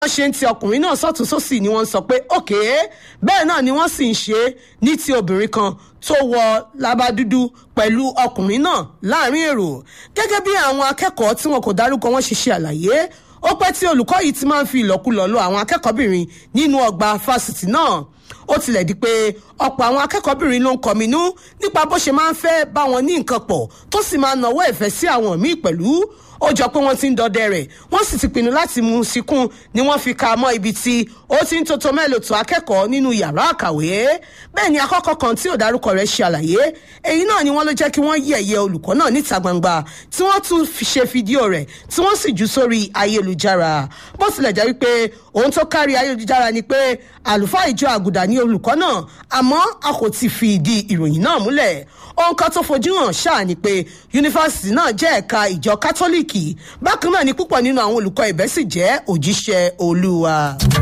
wọ́n ṣe ń ti ọkùnrin náà sọ́tún sósì ni wọ́n sọ pé òkè bẹ́ẹ̀ náà ni wọ́n sì ń ṣe ní ti obìnrin kan tó wọ lábàdúdú pẹ̀lú ọkùnrin náà láàrin èrò gẹ́gẹ́ bí àwọn akẹ́kọ̀ọ́ tí wọn kò dárúkọ wọn ṣe ṣe àlàyé ó pẹ́ tí olùkọ́ yìí ti máa ń fi ìlọ́kulọ̀ lọ àwọn akẹ́kọ̀ọ́bìnrin nínú ọgbà fásitì náà ó tilẹ̀ di pé ọ̀pọ̀ àwọn akẹ́kọ̀ọ́bìnrin ló ń kọminú nípa bó ṣe máa ń fẹ́ bá wọn ní nǹkan pọ̀ tó sì máa ń nawọ́ ìfẹ́ sí àwọn míì pẹ̀lú ó jọ pé wọ́n ti ń dọdẹ rẹ̀ wọ́n sì ti pinnu láti mú un síkún ni wọ́n fi ka mọ́ ibi tí ó ti ń tótó mẹ́lòtò akẹ́kọ̀ọ́ nínú yàrá àkàwé bẹ́ẹ̀ ni akọ́kọ́ kan tí ò dárúkọ rẹ̀ ṣe àlàyé èyí náà ni wọ́n ló jẹ́ kí wọ́n yẹ̀yẹ́ olùkọ́ náà níta gbangba tí wọ́n tún ṣe fídíò rẹ̀ tí wọ́n sì jù sórí ayélujára bó tilẹ̀ jẹ́ wípé ohun tó kárí ayélujára ni pé àlùfáà ìjọ àgùdà ní olùkọ́ náà àmọ́ a kò ti fi ìdí ìròyìn náà múlẹ̀ ohun kan tó fojú hàn ṣáà ni pé yunifásitì náà jẹ́ ẹ̀ka ìjọ kátólíìkì bákan náà ni púpọ̀ nínú àwọn olùkọ́ ibẹ̀ sì jẹ́ òjíṣẹ́ olúwa.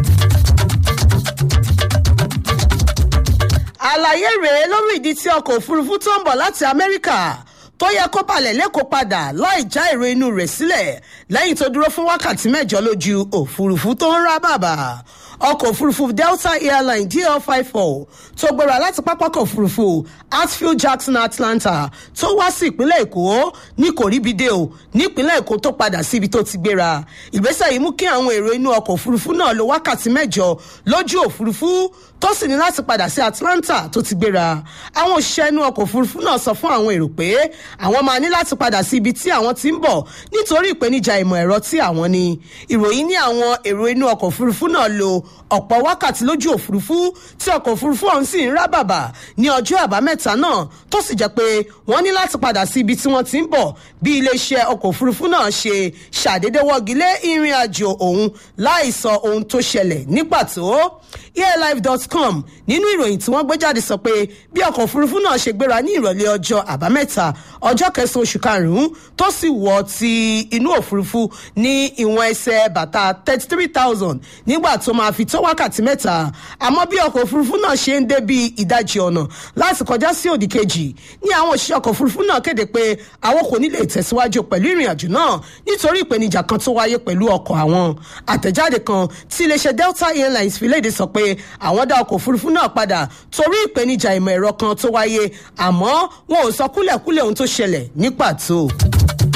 àlàyé rèé lórí ìdí tí ọkọ̀ òfurufú tó ń bọ̀ láti amẹ́ríkà tó yẹ kó balẹ̀ lẹ́kọ̀ọ́ padà láì já èrò inú rẹ̀ sílẹ̀ lẹ́yìn tó dúró fún wákàtí mẹ́jọ lójú òfurufú tó ń rá bàbà ọkọ̀ òfurufú delta airline dl five four tó gbéra láti pápákọ̀ òfurufú hartsfield jackson atlanta tó wá sí ìpínlẹ̀ èkó ní kòríbidé o nípínlẹ̀ èkó tó padà síbi tó ti gbéra ìgbésẹ̀ yìí mú kí àwọn èrò inú ọkọ̀ òfurufú náà lo wákàtí mẹ́jọ lójú òfurufú tó sì ní láti padà sí atlanta tó ti gbéra àwọn òṣìṣẹ́ inú ọkọ̀ òfurufú náà sọ fún àwọn èrò pé àwọn máa ní láti padà sí ibi tí àwọn ti ń bọ̀ nítorí ìpèníjà ìmọ̀ ẹ̀rọ tí àwọn ní ìròyìn ní àwọn èrò inú ọkọ̀ òfurufú náà lo ọ̀pọ̀ wákàtí lójú òfurufú tí ọkọ̀ òfurufú ọ̀hún sì ń rá bàbà ní ọjọ́ àbámẹ́ta náà tó sì jẹ́ pé wọ́n ní láti padà sí ibi tí wọ́n ti ń bọ̀ bí iléeṣẹ́ ọkọ̀ òfurufú náà ṣe ṣàdédé wọ́gilé ìrìn àjò òun láì sọ ohun tó ṣẹlẹ̀ ní pàtó airlife.com nínú ìròyìn tí wọ́n gbé jáde sọ pé bí ọkọ̀ òfurufú náà ṣe gbéra ní ìrọ̀lẹ́ ọjọ́ àbámẹ́ta ọjọ́ kẹsàn-án oṣù karùn-ún tó sì wọ̀ ti inú òfurufú ní ìwọ̀n ẹsẹ̀ bàtà thirty three thousand nígbà tó máa fi tó wákàtí mẹ́ta àmọ́ bí ọkọ̀ òfurufú náà ṣe ń dé bí ìdajì ọ̀nà láti kọjá sí òdì kejì ní àwọn òṣìṣẹ́ ọkọ̀ òfurufú náà kéde pé àwọn kò ní lè tẹ̀síwájú pẹ̀lú ìrìn àjò náà nítorí ìpèníjà kan tó wáyé pẹ̀lú ọkọ̀ àwọn àtẹ̀jáde kan tí iléeṣẹ́ delta airlines fi léde sọ pé àwọn dá ọkọ̀ òfurufú náà padà torí ìpèníjà ìmọ̀ ẹ̀rọ kan tó wáyé àmọ́ wọn ò sọ kúlẹ̀kúlẹ̀ ohun tó ṣẹlẹ̀ ní pàtó.